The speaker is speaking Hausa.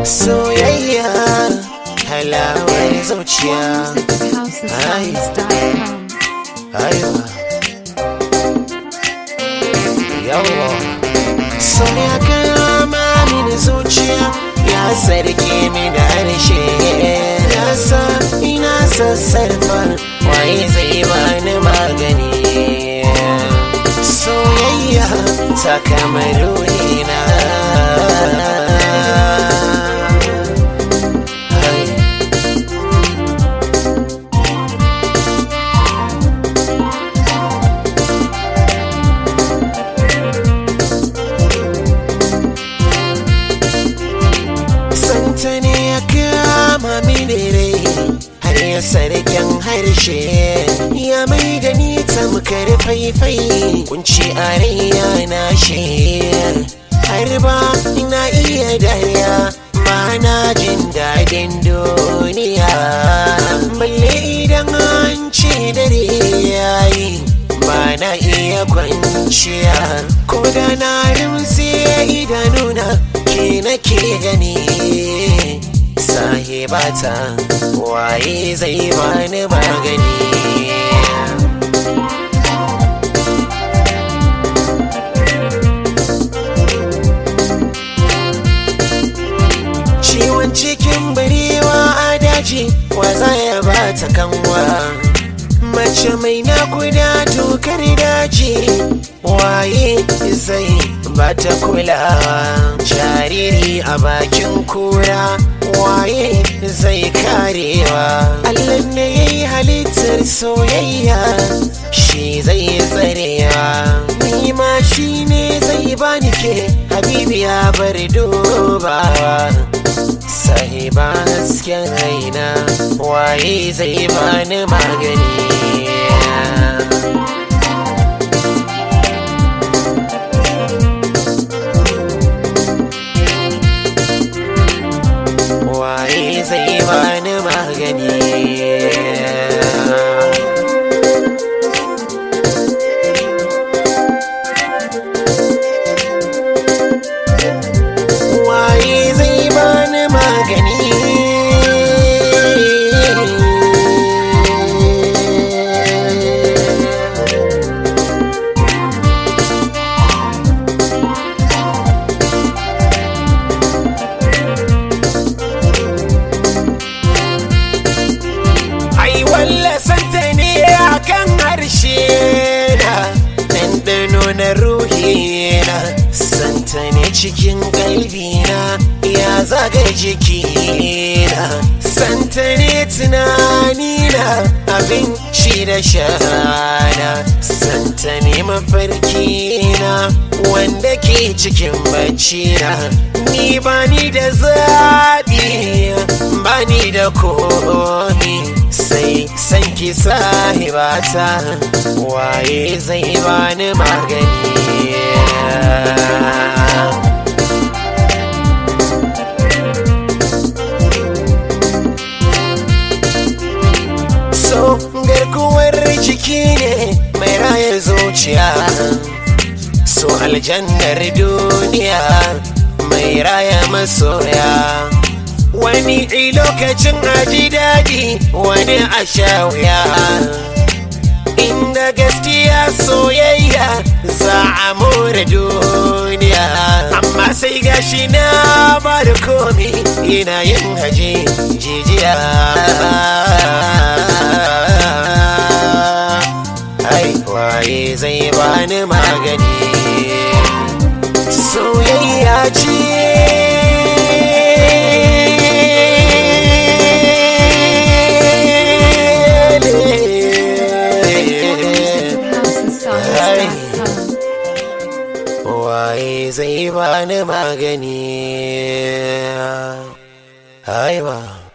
soyayya halawar zuciya HouseOfSongs.com. aiwa yawa so ya kama mini zuciya ya sarki mini harshe ya sa ina sassarfa waye zai bani magani soyayya ta kamar ruhina Hai. santa ne ya kama mini rai har ya sarkin harshe ya mai da ni tamkar faifai kunci a raiya na shi har ba ina iya dariya ba na jin daɗin duniya balle idan an ce dare yayi ba na iya kwanciya ko da na rimse idanuna ke nake gani sahibata waye zai bani magani ciwon cikin barewa a daji wa za ya bata kanwa mace mai nakuda tokar daji waye zai bata kulawa jariri a bakin kura waye zai karewa allah ne ya yi halittar soyayya shi zai tsarewa nima shi ne zai bani ke habibiya bar dubawa sahiba hasken raina waye zai bani magani waye zai bani magani waye zai bani magani ai wallasanta ne a kan harshe na ɗanɗano na ruhi na santa ne cikin kalbina ya zaga jikina santa ne tunanina abin shi da shana santa ne mafarkina wanda ke cikin baccina ni bani da zaɓi bani da komi sai san ki sahibata waye zai bani magani so garkuwar jiki ne mai raya zuciya so aljannar duniya mai raya masoya wani i lokacin aji daɗi wani a sha wuya inda gaskiya soyayya za a more duniya amma sai gashi na ba da komi ina yin haji jijiya ai waye zai bani magani soyayya ce HouseOfSongs.com. waye zai bani magani aiwa